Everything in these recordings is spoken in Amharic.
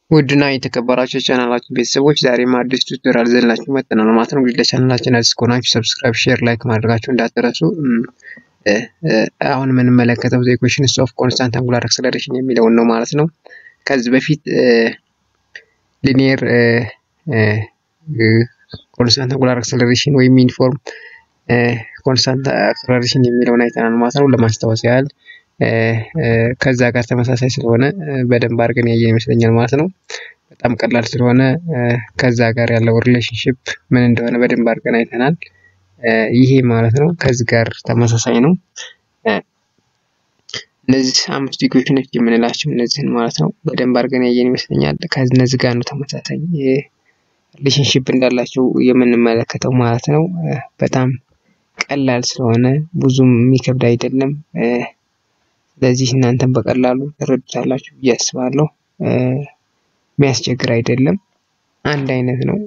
ውድና የተከበራችሁ ቻናላችን ቤተሰቦች ዛሬም አዲስ ቱቶሪያል ዘንላችሁ መጥተናል ማለት ነው። እንግዲህ ለቻናላችን አዲስ ከሆናችሁ ሰብስክራይብ፣ ሼር፣ ላይክ ማድረጋችሁ እንዳትረሱ። አሁን የምንመለከተው ዘ ኢኩዌሽንስ ኦፍ ኮንስታንት አንጉላር አክሰለሬሽን የሚለውን ነው ማለት ነው። ከዚህ በፊት ሊኒየር ኮንስታንት አንጉላር አክሰለሬሽን ወይም ዩኒፎርም ኮንስታንት አክሰለሬሽን የሚለውን አይተናል ማለት ነው። ለማስታወስ ያህል ከዛ ጋር ተመሳሳይ ስለሆነ በደንብ አድርገን ያየን ይመስለኛል ማለት ነው። በጣም ቀላል ስለሆነ ከዛ ጋር ያለው ሪሌሽንሽፕ ምን እንደሆነ በደንብ አድርገን አይተናል። ይሄ ማለት ነው ከዚህ ጋር ተመሳሳይ ነው። እነዚህ አምስቱ ኢኩዌሽኖች የምንላቸው እነዚህን ማለት ነው በደንብ አድርገን ያየን ይመስለኛል። ከነዚህ ጋር ነው ተመሳሳይ ሪሌሽንሽፕ እንዳላቸው የምንመለከተው ማለት ነው። በጣም ቀላል ስለሆነ ብዙም የሚከብድ አይደለም። ስለዚህ እናንተም በቀላሉ ትረዱታላችሁ ብዬ አስባለሁ። የሚያስቸግር አይደለም። አንድ አይነት ነው።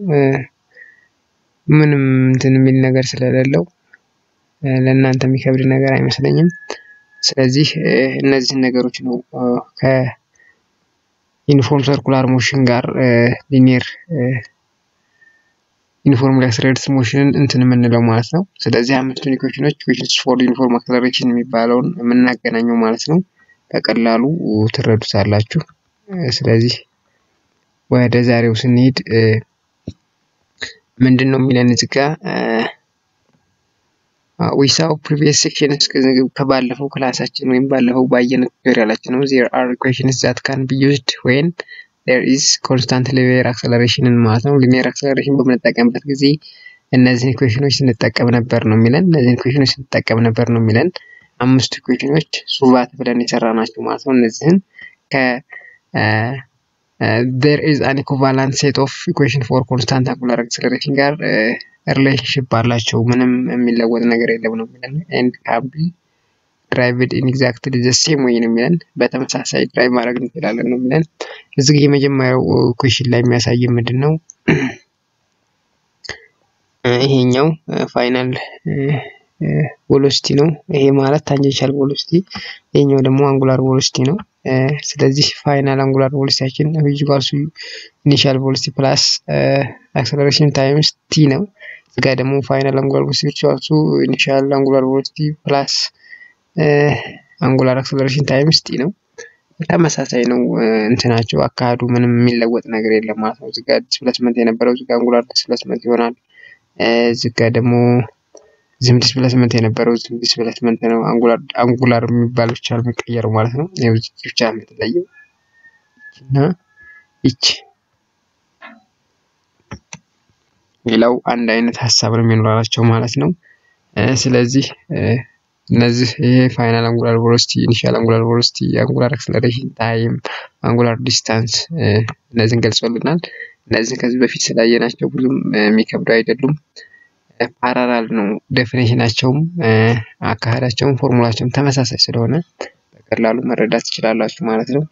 ምንም እንትን የሚል ነገር ስለሌለው ለእናንተ የሚከብድ ነገር አይመስለኝም። ስለዚህ እነዚህን ነገሮች ነው ከዩኒፎርም ሰርኩላር ሞሽን ጋር ሊኒየር ዩኒፎርም አክሰለሬትድ ሞሽንን እንትን የምንለው ማለት ነው። ስለዚህ አምስቱን ኢኩዌሽኖች ኢኩዌሽንስ ፎር ዩኒፎርም አክሰለሬሽን የሚባለውን የምናገናኘው ማለት ነው። በቀላሉ ትረዱታላችሁ። ስለዚህ ወደ ዛሬው ስንሄድ ምንድን ነው የሚለን እዚህ ጋ ዊሳው ፕሪቪየስ ሴክሽንስ ከባለፈው ክላሳችን ወይም ባለፈው ባየነው ቱቶሪያላችን ነው ዜር አር ኢኩዌሽንስ ዛት ካን ቢ ዩዝድ ዌን ዜር ኢዝ ኮንስታንት ሊኒየር አክሰለሬሽንን ማለት ነው። ሊኒየር አክሰለሬሽን በምንጠቀምበት ጊዜ እነዚህን ኢኩዌሽኖች ስንጠቀም ነበር ነው የሚለን። እነዚህን ኢኩዌሽኖች ስንጠቀም ነበር ነው የሚለን። አምስቱ ኢኩዌሽኖች ሱቫት ብለን የሰራ ናቸው ማለት ነው። እነዚህን ከ ዜር ኢዝ አን ኢኩቫላንት ሴት ኦፍ ኢኩዌሽን ፎር ኮንስታንት አንጉላር አክሰለሬሽን ጋር ሪሌሽንሽፕ አላቸው። ምንም የሚለወጥ ነገር የለም ነው የሚለን ኤንድ ካን ቢ ድራይቭድ ኢን ኤግዛክትሊ ዘ ሴም ወይ ነው የሚለን። በተመሳሳይ ድራይቭ ማድረግ እንችላለን ነው የሚለን። እዚህ የመጀመሪያው ኩዌሽን ላይ የሚያሳይ ምንድን ነው? ይሄኛው ፋይናል ቬሎሲቲ ነው። ይሄ ማለት ታንጀንሻል ቬሎሲቲ፣ ይሄኛው ደግሞ አንጉላር ቬሎሲቲ ነው። ስለዚህ ፋይናል አንጉላር ቬሎሲቲያችን ኢኳልስ ኢኒሻል ቬሎሲቲ ፕላስ አክሰለሬሽን ታይምስ ቲ ነው። እዚህ ጋር ደግሞ ፋይናል አንጉላር ቬሎሲቲ ኢኳልስ ኢኒሻል አንጉላር ቬሎሲቲ ፕላስ አንጉላር አክሰለሬሽን ታይምስ ቲ ነው። ተመሳሳይ ነው እንትናቸው አካሄዱ ምንም የሚለወጥ ነገር የለም ማለት ነው። እዚህ ጋር ዲስፕሌስመንት የነበረው እዚህ ጋር አንጉላር ዲስፕሌስመንት ይሆናል። እዚህ ጋር ደግሞ ዝም ዲስፕሌስመንት የነበረው ዝም ዲስፕሌስመንት ነው። አንጉላር አንጉላር የሚባል ብቻ ነው የሚቀየረው ማለት ነው። ይኸው ብቻ የምትለየው እና ይች ሌላው አንድ አይነት ሀሳብ ነው የሚኖራቸው ማለት ነው። ስለዚህ እነዚህ ይሄ ፋይናል አንጉላር ቬሎሲቲ፣ ኢኒሻል አንጉላር ቬሎሲቲ፣ አንጉላር አክሰለሬሽን ታይም፣ አንጉላር ዲስታንስ እነዚህን ገልጾልናል። እነዚህን ከዚህ በፊት ስላየናቸው ብዙም የሚከብዱ አይደሉም። ፓራላል ነው ዴፊኔሽናቸውም፣ አካሄዳቸውም፣ ፎርሙላቸውም ተመሳሳይ ስለሆነ በቀላሉ መረዳት ትችላላችሁ ማለት ነው።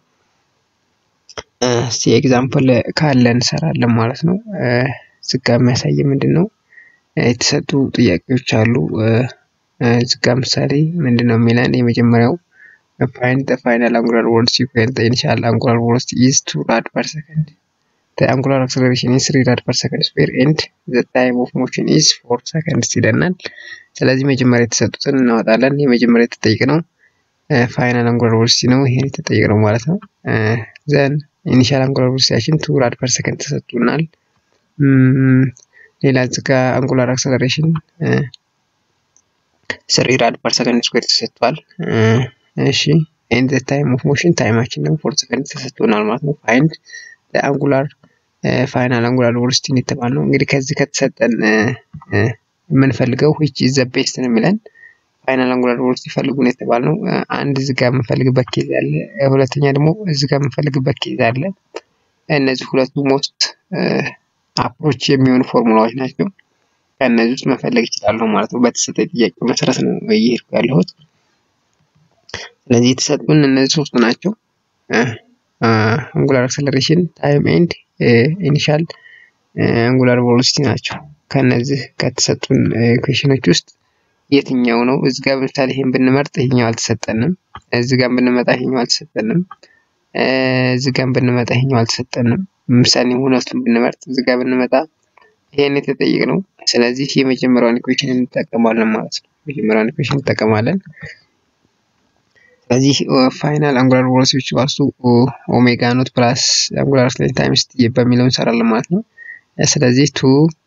እስቲ ኤግዛምፕል ካለ እንሰራለን ማለት ነው። ዝጋ የሚያሳይ ምንድን ነው የተሰጡ ጥያቄዎች አሉ። ዝጋ ምሳሌ ምንድን ነው የሚለን የመጀመሪያው ፋይንድ ዘ ፋይናል አንጉላር ቬሎሲቲ ዌን ዘ ኢኒሻል አንጉላር ቬሎሲቲ ኢዝ ቱ ራድ ፐር ሰከንድ ዘ አንጉላር አክሰለሬሽን ኢዝ ስሪ ራድ ፐር ሰከንድ ስኩዌር ኤንድ ዘ ታይም ኦፍ ሞሽን ኢዝ ፎር ሰከንድስ ይለናል። ስለዚህ መጀመሪያ የተሰጡትን እናወጣለን። የመጀመሪያ የተጠየቅነው ፋይናል አንጉላር ቬሎሲቲ ነው። ይሄን የተጠየቅነው ማለት ነው። ዘን ኢኒሻል አንጉላር ቬሎሲቲያችን ቱ ራድ ፐር ሰከንድ ተሰጥቶናል። ሌላ እዚህ ጋ አንጉላር አክሰለሬሽን ስሪ ራድ ፐር ሰከንድ ስኩዌር ተሰጥቷል። እሺ ኤንድ ታይም ኦፍ ሞሽን ታይማችን ደግሞ ፎር ሰከንድ ተሰጥቶናል ማለት ነው። ፋይንድ አንጉላር ፋይናል አንጉላር ቬሎሲቲን የተባልነው እንግዲህ ከዚህ ከተሰጠን የምንፈልገው ዊች ኢዝ ዘ ቤስት ነው የሚለን ፋይናል አንጉላር ቬሎሲቲ ፈልጉ ነው የተባልነው። አንድ እዚህ ጋር የምንፈልግበት ኬዝ አለ፣ ሁለተኛ ደግሞ እዚህ ጋር የምንፈልግበት ኬዝ አለ። እነዚህ ሁለቱ ሞስት አፕሮች የሚሆኑ ፎርሙላዎች ናቸው። ከእነዚህ ውስጥ መፈለግ ይችላለሁ ማለት ነው። በተሰጠ ጥያቄ መሰረት ነው እየሄድኩ ያለሁት። ስለዚህ የተሰጡን እነዚህ ሶስቱ ናቸው። አንጉላር አክሰለሬሽን፣ ታይም ኤንድ ኢኒሻል አንጉላር ቬሎሲቲ ናቸው። ከነዚህ ከተሰጡን ኢኩዌሽኖች ውስጥ የትኛው ነው? እዚህ ጋር ለምሳሌ ይሄን ብንመርጥ ይሄኛው አልተሰጠንም። እዚህ ጋር ብንመጣ ይሄኛው አልተሰጠንም። እዚህ ጋር ብንመጣ ይሄኛው አልተሰጠንም። ምሳሌ ሁለቱን ብንመርጥ እዚህ ጋር ብንመጣ ይሄን የተጠየቅነው። ስለዚህ የመጀመሪያውን ኢኩዌሽን እንጠቀማለን ማለት ነው። የመጀመሪያውን ኢኩዌሽን እንጠቀማለን። ስለዚህ ፋይናል አንጉላር ቬሎሲቲ ኢኳልስ ቱ ኦሜጋ ኖት ፕላስ አንጉላር አክሰለሬሽን ታይምስ ቲ በሚለው እንሰራለን ማለት ነው። ስለዚህ ቱ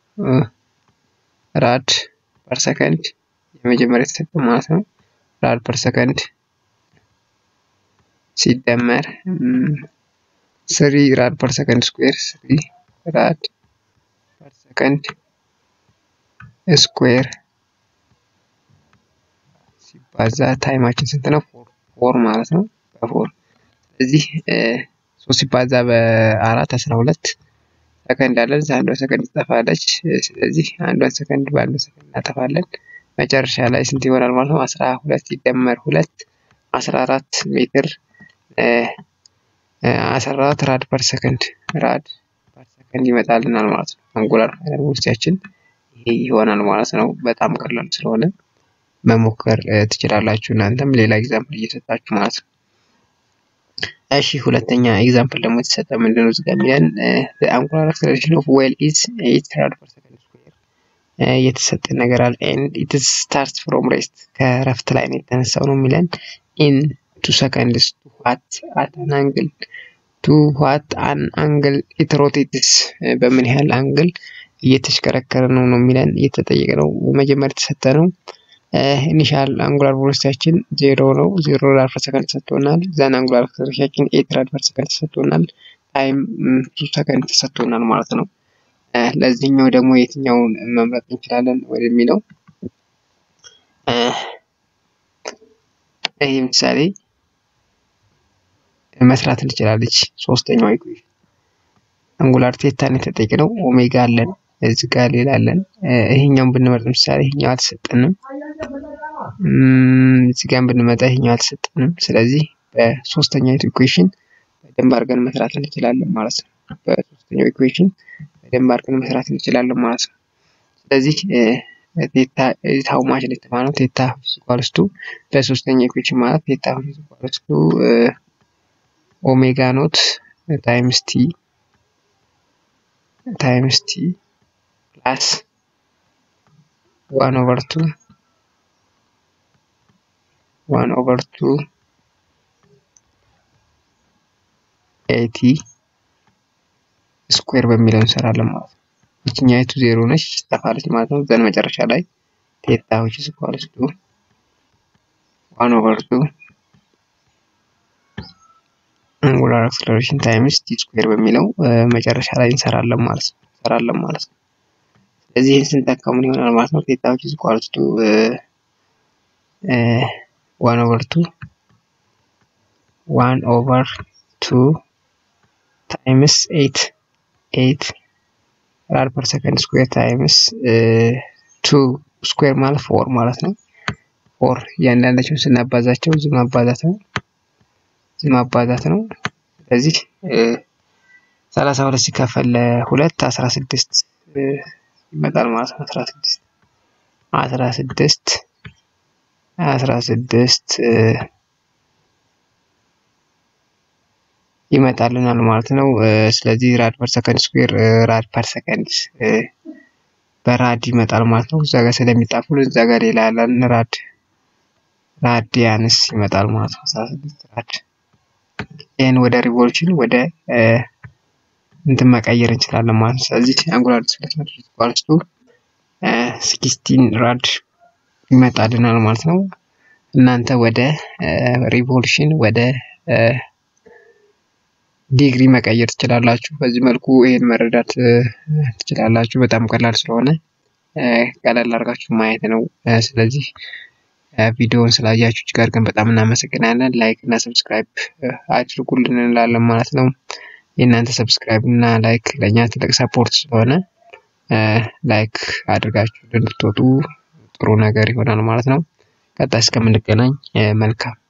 ራድ ፐር ሰከንድ የመጀመሪያ የተሰጠ ማለት ነው። ራድ ፐር ሰከንድ ሲደመር ስሪ ራድ ፐር ሰከንድ ስኩዌር ስሪ ራድ ፐር ሰከንድ ስኩዌር ሲባዛ ታይማችን ስንት ነው? ፎር ማለት ነው። በፎር ስለዚህ ሶስት ሲባዛ በአራት አስራ ሁለት ሰከንድ አለን። አንዷ ሰከንድ ትጠፋለች። ስለዚህ አንዷን ሰከንድ በአንዱ ሰከንድ እናጠፋለን። መጨረሻ ላይ ስንት ይሆናል ማለት ነው? አስራ ሁለት ሲደመር ሁለት አስራ አራት ሜትር አስራ አራት ራድ ፐር ሰከንድ ራድ ፐር ሰከንድ ይመጣልናል ማለት ነው። አንጉላር ፋይናል ቬሎሲቲያችን ይሄ ይሆናል ማለት ነው። በጣም ቀላል ስለሆነ መሞከር ትችላላችሁ እናንተም ሌላ ኤግዛምፕል እየሰጣችሁ ማለት ነው። እሺ ሁለተኛ ኤግዛምፕል ደግሞ የተሰጠ ምንድነው እዚህ ጋር የሚለን አንጉላር አክሰለሬሽን ኦፍ ዌል ኢዝ ኤይት ራድ ፐር ሰከንድ ስኩዌር የተሰጠ ነገር አለ ኤንድ ኢት ስታርት ፍሮም ሬስት ከረፍት ላይ ነው የተነሳው ነው የሚለን ኢን ቱ ሰከንድስ ቱ ዋት አት አን አንግል ቱ ዋት አን አንግል ኢት ሮቴትስ በምን ያህል አንግል እየተሽከረከረ ነው ነው የሚለን እየተጠየቀ ነው። መጀመሪያ የተሰጠ ነው ኢኒሻል አንጉላር ቬሎሲቲያችን ዜሮ ነው። ዜሮ ራድ ፐር ሰከንድ ተሰጥቶናል። ዛን አንጉላር አክሰለሬሽናችን ኤት ራድ ፐር ሰከንድ ተሰጥቶናል። ታይም ቱ ሰከንድ ተሰጥቶናል ማለት ነው። ለዚህኛው ደግሞ የትኛውን መምረጥ እንችላለን ወደሚለው ይህ ምሳሌ መስራት እንችላለች። ሶስተኛው ኢኩዌሽን አንጉላር ቴታን የተጠየቅነው ኦሜጋ አለን እዚህ ጋር ሌላ አለን። ይሄኛውን ብንመርጥ ምሳሌ ይሄኛው አልተሰጠንም። እዚህ ጋር ብንመጣ ይሄኛው አልተሰጠንም። ስለዚህ በሶስተኛው ኢኩዌሽን በደንብ አድርገን መስራት እንችላለን ማለት ነው። በሶስተኛው ኢኩዌሽን በደንብ አድርገን መስራት እንችላለን ማለት ነው። ስለዚህ ቴታ ታው ማች ነው የተባለው ቴታ ኢኳልስ ቱ በሶስተኛ ኢኩዌሽን ማለት ቴታ ኢኳልስ ቱ ኦሜጋ ኖት ታይምስ ቲ ታይምስ ቲ ፕላስ ዋን ኦቨር ቱ ዋን ኦቨር ቱ ኤቲ ስኩዌር በሚለው እንሰራለን ማለት ነው። ይችኛይቱ ዜሮ ነች ትጠፋለች ማለት ነው። ዘን መጨረሻ ላይ ቴታ ዊች ኢዝ ኢኳልስ ቱ ዋን ኦቨር ቱ አንጉላር አክሰለሬሽን ታይምስ ቲ ስኩዌር በሚለው መጨረሻ ላይ እንሰራለን ማለት ነው እንሰራለን ማለት ነው። ስለዚህ ይህን ስንተካ ምን ይሆናል ማለት ነው? ቴታ ዊች ኢዝ ኢኳልስ ቱ ዋን ኦቨር ቱ ዋን ኦቨር ቱ ታይምስ ኤት ኤት ራድ ፐር ሰከንድ ስኩዌር ታይምስ ቱ ስኩዌር ማለት ፎር ማለት ነው። ፎር እያንዳንዳቸውን ስናባዛቸው እዚህ ማባዛት ነው እዚህ ማባዛት ነው። ስለዚህ ሰላሳ ሁለት ሲከፈል ለሁለት አስራ ስድስት ይመጣል ማለት ነው። አስራ ስድስት አስራ ስድስት አስራ ስድስት ይመጣልናል ማለት ነው። ስለዚህ ራድ ፐር ሰከንድ ስኩዌር ራድ ፐር ሰከንድ በራድ ይመጣል ማለት ነው። እዛ ጋር ስለሚጣፉ እዛ ጋር ሌላ ያለን ራድ ራዲያንስ ይመጣል ማለት ነው። አስራ ስድስት ራድ ይህን ወደ ሪቮሉሽን ወደ እንትን መቀየር እንችላለን ማለት ነው። ስለዚህ አንጉላር ዲስፕሌስመንት ኢኳልስ ቱ ሲክስቲን ራድ ይመጣልናል ማለት ነው። እናንተ ወደ ሪቮሉሽን ወደ ዲግሪ መቀየር ትችላላችሁ። በዚህ መልኩ ይሄን መረዳት ትችላላችሁ። በጣም ቀላል ስለሆነ ቀላል አድርጋችሁ ማየት ነው። ስለዚህ ቪዲዮውን ስላያችሁ እጅግ አድርገን በጣም እናመሰግናለን። ላይክ እና ሰብስክራይብ አድርጉልን እንላለን ማለት ነው። የእናንተ ሰብስክራይብ እና ላይክ ለእኛ ትልቅ ሰፖርት ስለሆነ ላይክ አድርጋችሁ እንድትወጡ ጥሩ ነገር ይሆናል ማለት ነው። ቀጣይ እስከምንገናኝ መልካም